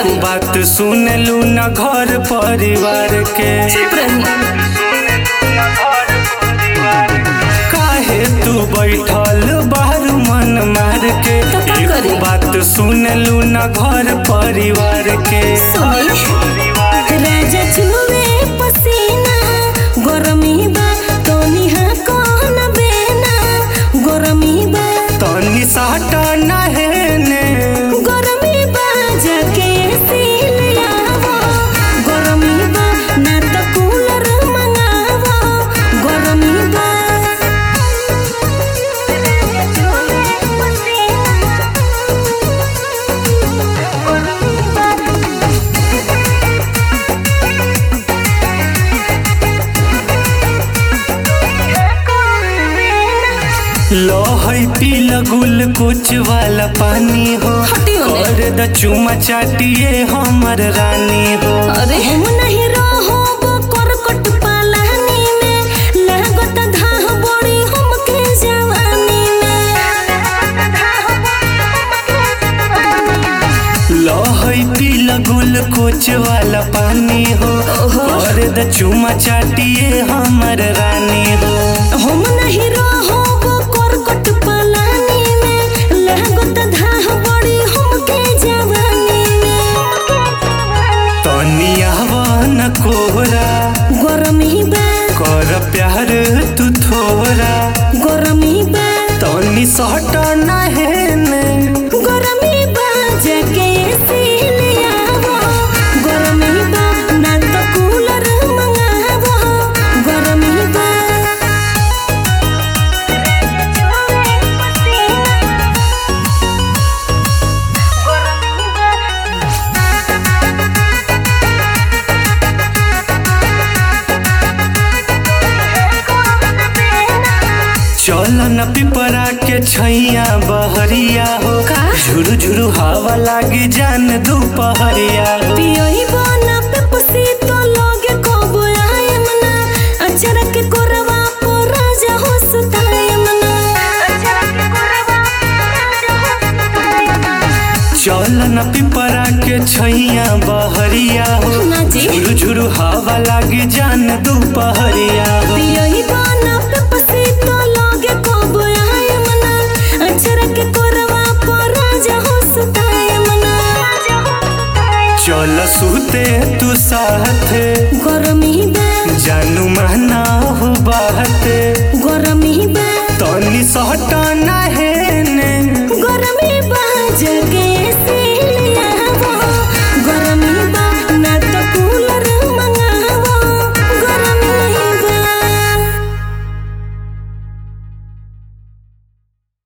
करी बात सुन लू न घर परिवार के चुप रही काहे तू बैठल बाहर मन मार के तो का एगो करी? बात सुन लू न घर परिवार के सुनी राजा चुवे पसीना गरमी बा तोनी हा कौन बेना गरमी बा तनी साटा नहेने गरमी बा जाके सिलियावो गरमी बा ना तो कूलर मंगावो गरमी बा लो है पील गुल कुछ वाला पानी हो हटी होने। कर द चुमा चाटिए हमर रानी हो अरे हम नहीं रहो वो करकट पालानी में लागत धाह बड़ी हमके जवानी में लो है पील गुल कुछ वाला पानी हो ओहो। कर द चुमा चाटिए हमर रानी हो हम नहीं रहो वो करकट पालानी में लागत धाह बड़ी हमके जवानी में तनी आवन कोहरा गरमी बा कर प्यार तू थोड़ा गरमी बा तनी सट नहेने गरमी बा जाके सिलियावो गरमी बा ना तो कूलर मंगावो गरमी बा चल न पिपरा के छैया बहरिया हो का? झुरु झुरु हवा लागी जान दुपहरिया हो पियोई बना पे पसी तो लोगे कबो आयम ना अचरा के कोरवा पो राजा हो सुतायम ना अचरा के कोरवा राजा हो सुतायम चल न पिपरा के छैया बहरिया हो ना जी। झुरु झुरु हवा लागी जान दुपहरिया हो पियोई बना पे पसी तो लोगे कबो आयम ना अचरा के कोरवा पो राजा हो सुतायम ना चल सुते तू साथे